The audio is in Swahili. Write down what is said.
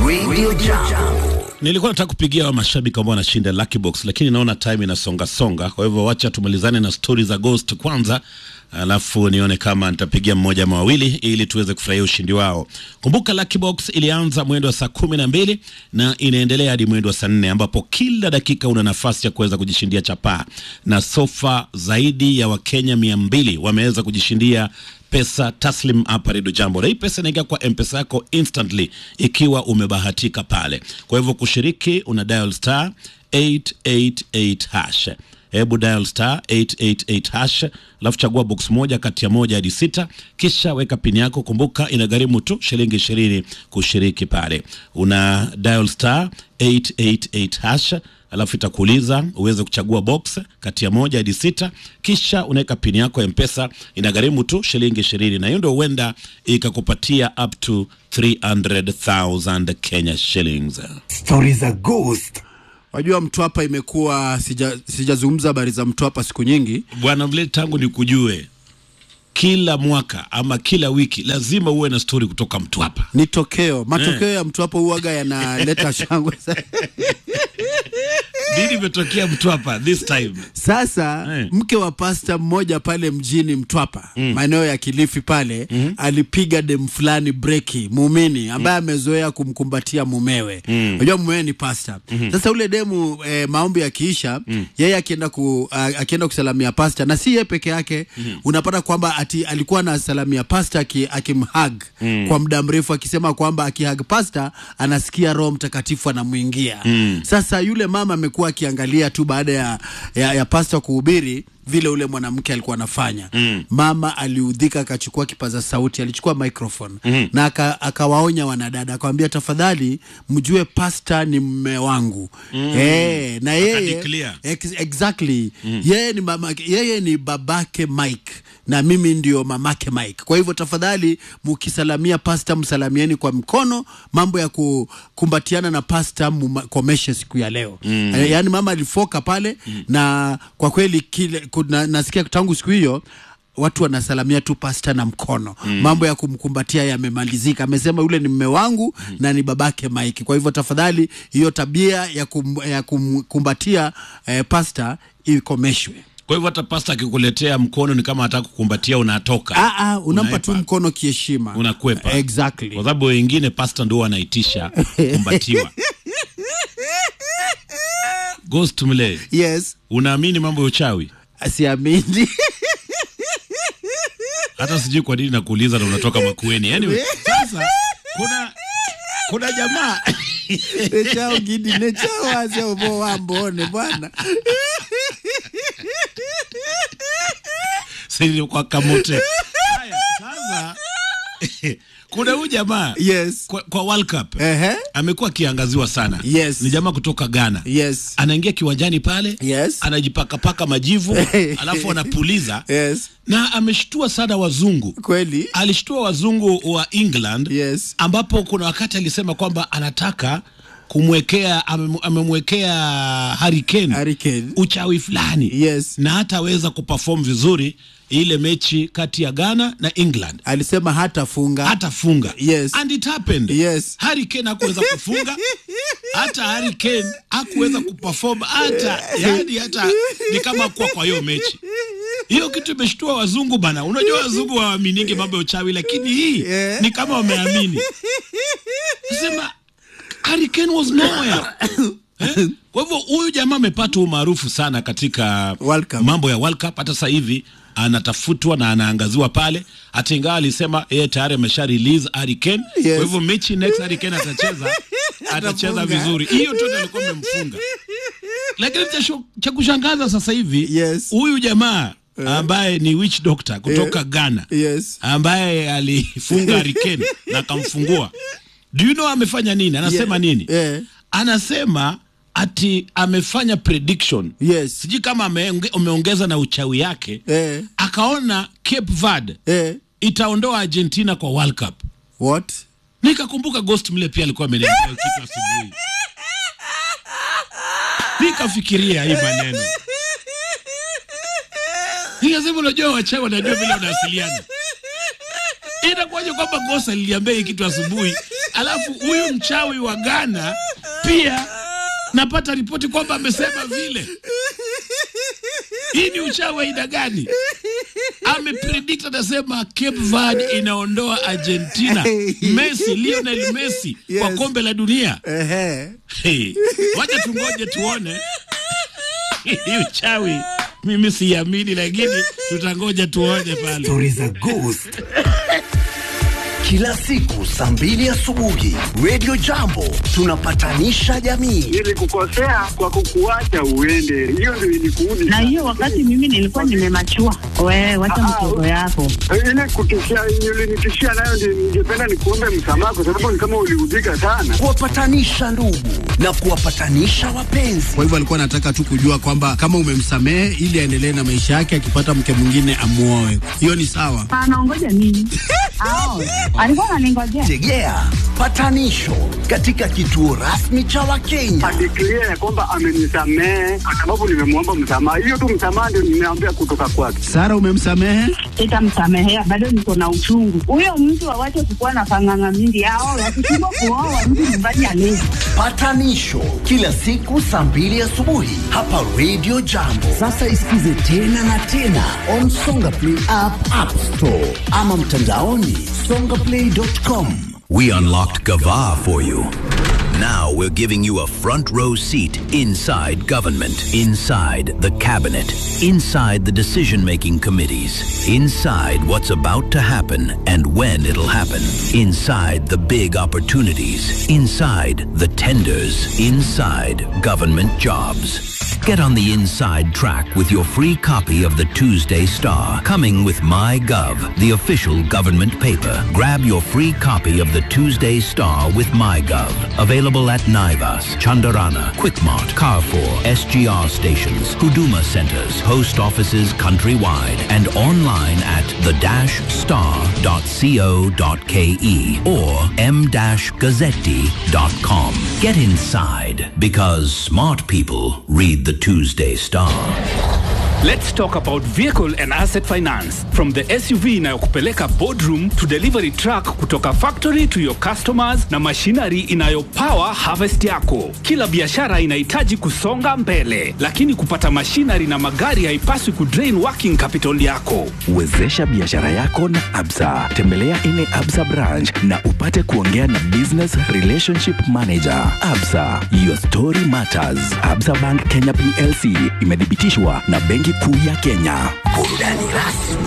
Radio Jambo. Nilikuwa nataka kupigia wa mashabiki ambao wanashinda Lucky Box, lakini naona time inasonga songa, kwa hivyo wacha tumalizane na stori za Ghost kwanza, alafu nione kama nitapigia mmoja ama wawili ili tuweze kufurahia ushindi wao. Kumbuka Lucky Box ilianza mwendo wa saa kumi na mbili na inaendelea hadi mwendo wa saa nne ambapo kila dakika una nafasi ya kuweza kujishindia chapaa na sofa. Zaidi ya Wakenya mia mbili wameweza kujishindia pesa taslim hapa Redio Jambo, na hii pesa inaingia kwa mpesa yako instantly ikiwa umebahatika pale. Kwa hivyo kushiriki, una dial star 888 hash. Hebu dial star 888 hash, alafu chagua box moja kati ya moja hadi sita, kisha weka pini yako. Kumbuka inagharimu tu shilingi ishirini kushiriki pale. Una dial star 888 hash alafu itakuuliza uweze kuchagua box kati ya moja hadi sita, kisha unaweka pini yako ya Mpesa. Inagharimu tu shilingi ishirini, na hiyo ndio huenda ikakupatia up to 300,000 Kenya shillings. Stori za Ghost. Wajua Mtwapa imekuwa sija- sijazungumza habari za Mtwapa siku nyingi. Bwana Mle, tangu nikujue, kila mwaka ama kila wiki lazima uwe na stori kutoka Mtwapa. Ni tokeo matokeo ya Mtwapa huaga yanaleta shangwe Nini imetokea Mtwapa this time? Sasa Eh. mke wa pasta mmoja pale mjini Mtwapa maeneo ya Kilifi pale alipiga dem fulani breki muumini ambaye amezoea kumkumbatia mumewe. Unajua mumewe ni pasta. Sasa ule demu eh, maombi yakiisha yeye akienda ku, a- akienda kusalamia pasta na si yeye peke yake unapata kwamba ati alikuwa na salamia pasta aki- akimhug kwa muda mrefu akisema kwamba akihug pasta anasikia Roho Mtakatifu anamwingia. Sasa yule mama amekuwa akiangalia tu baada ya, ya, ya pasta kuhubiri vile ule mwanamke alikuwa anafanya mama aliudhika, akachukua kipaza sauti, alichukua microphone na aka- akawaonya wanadada, akawambia tafadhali mjue pasta ni mme wangu eh, na yeye Akadeclare. ex exactly yeye ni mama, yeye ni babake Mike na mimi ndio mamake Mike. Kwa hivyo tafadhali, mkisalamia pasta msalamieni kwa mkono. Mambo ya kukumbatiana na pasta mkomeshe siku ya leo mm. Yaani mama alifoka pale na kwa kweli kile kuna, nasikia tangu siku hiyo watu wanasalamia tu pasta na mkono mambo ya kumkumbatia yamemalizika. Amesema yule ni mme wangu na ni babake Mike. Kwa hivyo tafadhali, hiyo tabia ya, kum, ya kumkumbatia eh, pasta ikomeshwe. Kwa hivyo hata pasta akikuletea mkono ni kama hataka kukumbatia, unatoka Ah, ah, unampa Unaepa. tu mkono kiheshima, unakwepa exactly. kwa sababu wengine pasta ndio wanaitisha kukumbatiwa. Ghost Mle, Yes, unaamini mambo ya uchawi? siamini Hata sijui kwa nini nakuuliza na unatoka Makueni. Anyway, sasa kuna kuna jamaa nechao gidi nechao wase ubo wambone bwana sisi kwa kamote. Haya, sasa kuna huyu jamaa yes kwa, kwa World Cup Ehe. amekuwa akiangaziwa sana. Yes. Ni jamaa kutoka Ghana. yes Anaingia kiwanjani pale Yes. anajipakapaka majivu alafu anapuliza yes na ameshtua sana wazungu. kweli Alishtua wazungu wa England Yes. ambapo kuna wakati alisema kwamba anataka kumwekea amem- amemwekea Harry Kane Harry Kane. uchawi fulani Yes. na hataweza kuperform vizuri ile mechi kati ya Ghana na England alisema hatafunga hatafunga Yes. and it happened Yes. Harry Kane hakuweza kufunga hata Harry Kane hakuweza kuperform hata yani hata ni kama kuwa kwa hiyo mechi hiyo kitu imeshtua wazungu bana unajua wazungu hawaaminigi mambo ya uchawi lakini hii Yeah. ni kama wameamini sema Harry Kane was nowhere Eh? Kwa hivyo huyu jamaa amepata umaarufu sana katika World Cup. mambo ya World Cup. Hata sasa hivi anatafutwa na anaangaziwa pale, hata ingawa alisema yeye tayari amesha release Harry Kane. Yes. Kwa hivyo mechi next Harry Kane atacheza atacheza Atafunga. vizuri. Hiyo tu ndio alikuwa amemfunga, lakini cha shu- cha kushangaza sasa hivi Yes. huyu jamaa ambaye ni witch doctor kutoka Ghana yes ambaye alifunga Harry Kane na akamfungua. Do you know amefanya nini? Anasema Yeah. nini? Yeah. Anasema ati amefanya prediction yes sijui kama ameonge- ameongeza na uchawi yake eh akaona Cape Verde eh itaondoa Argentina kwa World Cup. what Nikakumbuka Ghost mle pia alikuwa ameniambia hiyo kitu asubuhi, nikafikiria hii maneno, nikasema unajua wachawi wanajua vile wanawasiliana. Inakuwaje kwamba Ghost aliniambia hii kitu asubuhi alafu huyu mchawi wa Ghana pia napata ripoti kwamba amesema vile. Hii ni uchawi wa aina gani? Amepredict anasema Cape Verde inaondoa Argentina, Messi, Lionel Messi kwa Yes. kombe la dunia. Ehe. Hey, wacha tungoje tuone hii uchawi. Mimi siamini, lakini tutangoja tuone pale. Stori za Ghost. Kila siku saa mbili asubuhi Radio Jambo tunapatanisha jamii. Nilikukosea kwa kukuacha uende, hiyo ndio ilikuudi. na hiyo wakati mimi nilikuwa nimemachua. Wewe wacha Ah, mtoto yako. ile kutishia ulinitishia nayo, ndio ningependa nikuombe msamaha, kwa sababu ni kama uliudhika sana. Kuwapatanisha ndugu na kuwapatanisha wapenzi. Kwa hivyo alikuwa anataka tu kujua kwamba kama umemsamehe ili aendelee na maisha yake, akipata mke mwingine amuoe. Hiyo ni sawa. Anaongoja nini? Ao, alikuwa ananingojea. Tegea patanisho katika kituo rasmi cha Wakenya. Adeklia ya kwamba amenisamehe kwa sababu nimemwomba msamaha. Hiyo tu msamaha ndio nimeambia kutoka kwake. Sara, umemsamehe? Sitamsamehea, bado niko na uchungu. Huyo mtu awache kukuwa na panganga mingi. Ao, wakishindwa kuoa mtu nyumbani alezi. Patanisho kila siku saa mbili asubuhi hapa Radio Jambo. Sasa isikize tena na tena on Songa Play app, App Store ama mtandaoni songaplay.com. We unlocked Gava for you. Now we're giving you a front row seat inside government, inside the cabinet, inside the decision making committees, inside what's about to happen and when it'll happen, inside the big opportunities, inside the tenders, inside government jobs. Get on the inside track with your free copy of the Tuesday Star, coming with MyGov, the official government paper. Grab your free copy of the Tuesday Star with MyGov. Available at Naivas, Chandarana, Quickmart, Carrefour, SGR stations, Huduma centers, post offices countrywide, and online at the-star.co.ke or m-gazzetti.com. Get inside because smart people read the Tuesday Star. Let's talk about vehicle and asset finance. From the SUV inayokupeleka boardroom to delivery truck kutoka factory to your customers na machinery inayopower harvest yako. Kila biashara inahitaji kusonga mbele, lakini kupata machinery na magari haipaswi kudrain working capital yako. Wezesha biashara yako na Absa. Tembelea ine Absa branch na upate kuongea na business relationship manager. Absa, your story matters. Absa Bank Kenya PLC imethibitishwa na Benki Kuu ya Kenya. Burudani rasmi